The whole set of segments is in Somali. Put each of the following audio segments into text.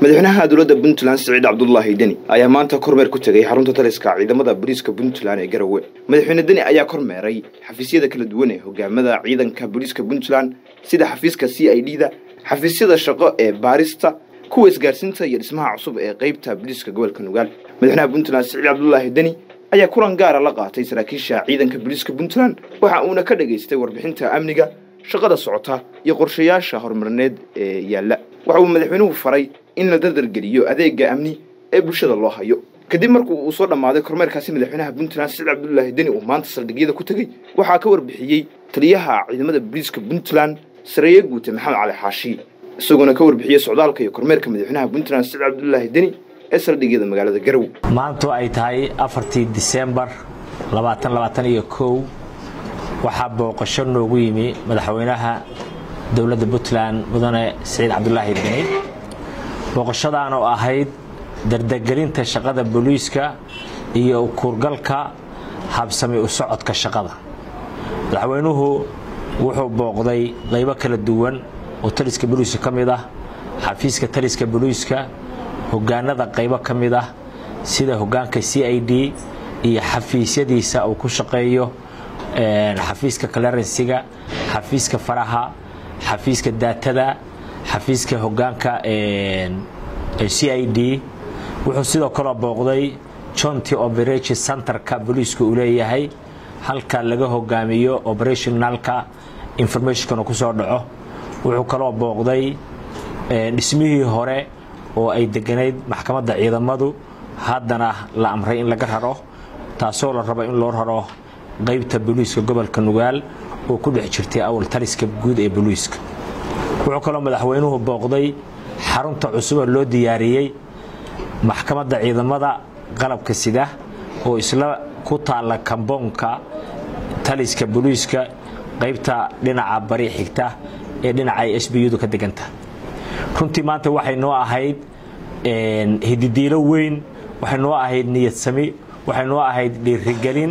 madaxweynaha dowladda puntland siciid cabdulaahi deni ayaa maanta kormeer ku tegay xarunta taliska ciidamada booliiska puntland ee garowe madaxweyne deni ayaa kormeeray xafiisyada kala duwan ee hogaamada ciidanka booliiska puntland sida xafiiska c i d da xafiisyada shaqo ee baarista kuwa isgaarsiinta iyo dhismaha cusub ee qeybta booliiska gobolka nugaal madaxweynaha puntland siciid cabdulaahi deni ayaa kulan gaara la qaatay saraakiisha ciidanka booliiska puntland waxa uuna ka dhagaystay warbixinta amniga shaqada socota iyo qorshayaasha horumarineed ee yaalla waxa uu madaxweynuhu faray in la dardargeliyo adeega amni ee bulshada loo hayo kadib markuu uu soo dhammaaday kormeerkaasi madaxweynaha puntland siciid cabdulaahi deni uu maanta saldhigyada ku tegey waxaa ka warbixiyey taliyaha ciidamada booliiska puntland sareeye guute maxamed cali xaashi isagoona ka warbixiyey socdaalka iyo kormeerka madaxweynaha puntland siciid cabdulaahi deni ee saldhigyada magaalada garow maantu ay tahay afartii disembar labaatan labaatan iyo kow waxaa booqasho noogu yimi madaxweynaha dowladda puntland mudane siciid cabdulaahi deni booqashadaan oo ahayd dardagelinta shaqada booliiska iyo kuurgalka habsami u socodka shaqada madaxweynuhu wuxuu booqday qaybo kala duwan oo taliska booliiska ka mid ah xafiiska taliska booliiska hogaanada qaybo ka mid ah sida hogaanka c i d iyo xafiisyadiisa uu ku shaqeeyo xafiiska clerensiga xafiiska faraha xafiiska daatada xafiiska hogaanka c i d wuxuu sidoo kaloo booqday jonty operation centerka booliiska uu leeyahay halka laga hogaamiyo operationalka informationkana ku soo dhaco wuxuu kaloo booqday dhismihii hore oo ay deganayd maxkamadda ciidamadu haddana la amray in laga raro taasoo la rabo in loo raro qaybta booliiska gobolka nugaal oo ku dhex jirtay awal taliska guud ee booliiska wuxuu kaloo madaxweynuhu booqday xarunta cusuba loo diyaariyey maxkamadda ciidamada qalabka sida oo isla ku taalla kamboonka taliska booliiska qaybta dhinaca bari xigta ee dhinaca ay s b u-du ka deganta runtii maanta waxay noo ahayd hididiilo weyn waxay noo ahayd niyadsami waxay noo ahayd dhiirigelin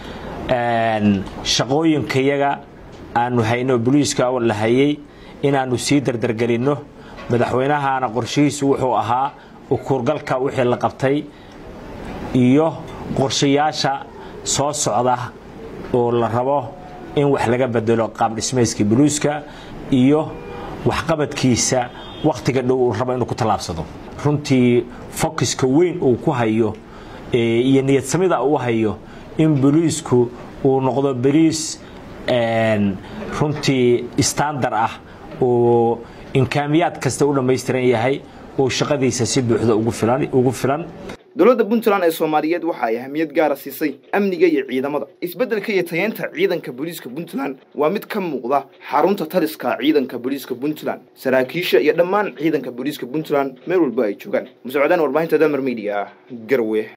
shaqooyinkayaga aanu hayno boliiska la hayay inaannu sii dardargelinno madaxweynahana qorshihiisu wuxuu ahaa ukuurgalka wixii la qabtay iyo qorshayaasha soo socda oo la rabo in wax laga bedelo qaabdhismayska boliiska iyo waxqabadkiisa wakhtiga dhow uu rabo inuu ku tallaabsado runtii fokiska weyn uu ku hayo iyo niyadsamida uu hayo in boliisku uu noqdo boliis runtii standar ah oo imkaamiyaad kasta u dhammaystiran yahay oo shaqadiisa si buuxda ugu filan dowladda puntland ee soomaaliyeed waxa ay ahamiyad gaara siisay amniga iyo ciidamada isbeddelka iyo tayeenta ciidanka booliiska puntland waa mid ka muuqda xarunta taliska ciidanka booliiska puntland saraakiisha iyo dhammaan ciidanka booliiska puntland meel walba ay joogaan musocodaan warbaahinta dalmar media garowe